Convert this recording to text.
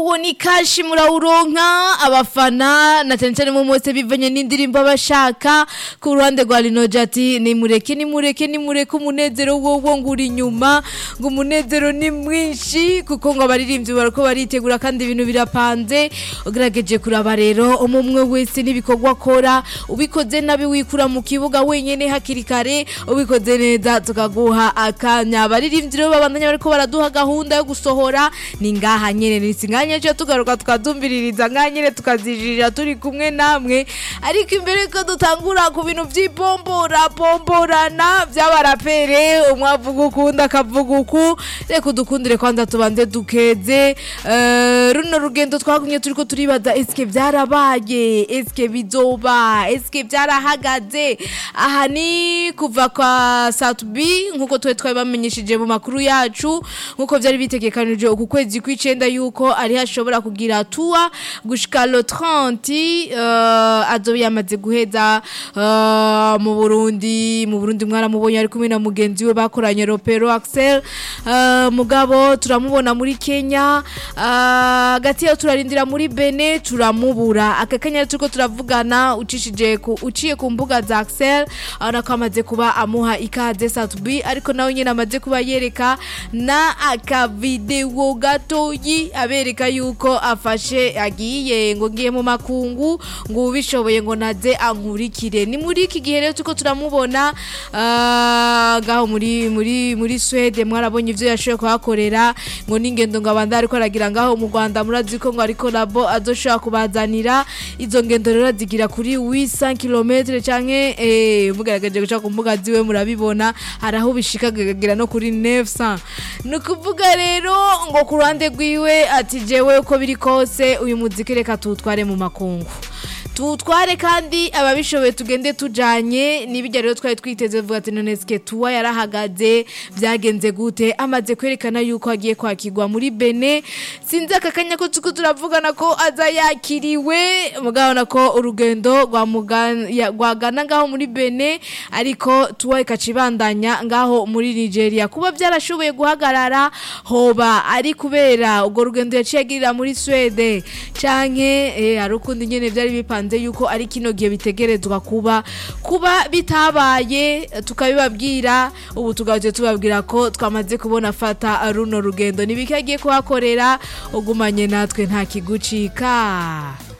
uwo ni kashi murawuronka abafana na cyane cyane mu mose bivanye n'indirimbo abashaka ku ruhande rwa rinoja ati nimureke nimureke nimureke umunezero wowo ngo uri inyuma ngo umunezero ni mwinshi kuko ngo abaririmbyi barako baritegura kandi ibintu birapanze ugerageje kuraba rero umwe wese n'ibikorwa akora ubikoze nabi wikura mu kibuga wenyene hakiri kare ubikoze neza tukaguha akanya abaririmbyi rero babandanya bariko baraduha gahunda yo gusohora ni ngaha nyene ni singanya cyo tugaruka tukazumviririza ngaha nyene tukazijirira turi kumwe namwe ariko imbere ko dutangura ku bintu vy'ibombora bomborana vy'abarapere umwe avuga ukunda akavuga uku reka udukundire kwanza tubanze dukeze Eh, runo rugendo twagumye turiko turibaza eske vyarabaye eske bizoba eske vyarahagaze aha ni kuva kwa satubi nkuko twe twabamenyesheje mu makuru yacu nkuko vyari bitegekanije uku kwezi kw'icenda yuko ari hashobora kugira tua gushika le 30 uh, azoba yamaze guheza uh, mu Burundi mu Burundi mwaramubonye ari kumwe na mugenzi we bakoranye Ropero Axel uh, mugabo turamubona muri Kenya uh, gati yo turarindira muri Bene turamubura akakanya turiko turavugana ucishije ku uciye ku mbuga za Axel abona ko amaze kuba amuha ikaze Satubi ariko nawe nyine amaze kuba yereka na akavideo gatoyi abereka yuko afashe agiye ngo ngiye mu makungu ngo ubishoboye ngo naze ankurikire ni muri iki gihe rero tuko turamubona ah, ngaho muri muri muri Swede mwarabonye ivyo yashoboye kuhakorera ngo n'ingendo ngo abanda ariko aragira ngaho mu Rwanda murazi ko ngo ariko labo azoshobora kubazanira izo ngendo rero zigira kuri 800 km canke eh mugaragaje guca ku mbuga ziwe murabibona hari aho bishika kagera no kuri 900 ni ukuvuga rero ngo ku ruhande rwiwe ati jewe uko biri kose uyu muziki reka tuwutware mu makungu tuwutware kandi ababishoboye tugende tujanye n'ibijya rero twari twiteze vuga ati none sike tuwa yarahagaze byagenze gute amaze kwerekana yuko agiye kwakirwa muri Bene sinzi aka kanya ko tuko turavugana ko aza yakiriwe mugabona ko urugendo rwa mugana ya- rwagana ngaho muri Bene ariko tuwa ikacibandanya ngaho muri Nigeria kuba byarashoboye guhagarara hoba ari kubera ubwo rugendo yaciye agirira muri Swede canke eh, hari ukundi nyene byari bipanze yuko ari kino gihe bitegerezwa kuba kuba bitabaye tukabibabwira ubu tugaje tubabwira ko twamaze kubona fata runo rugendo nibiki agiye kuhakorera ugumanye natwe nta kigucika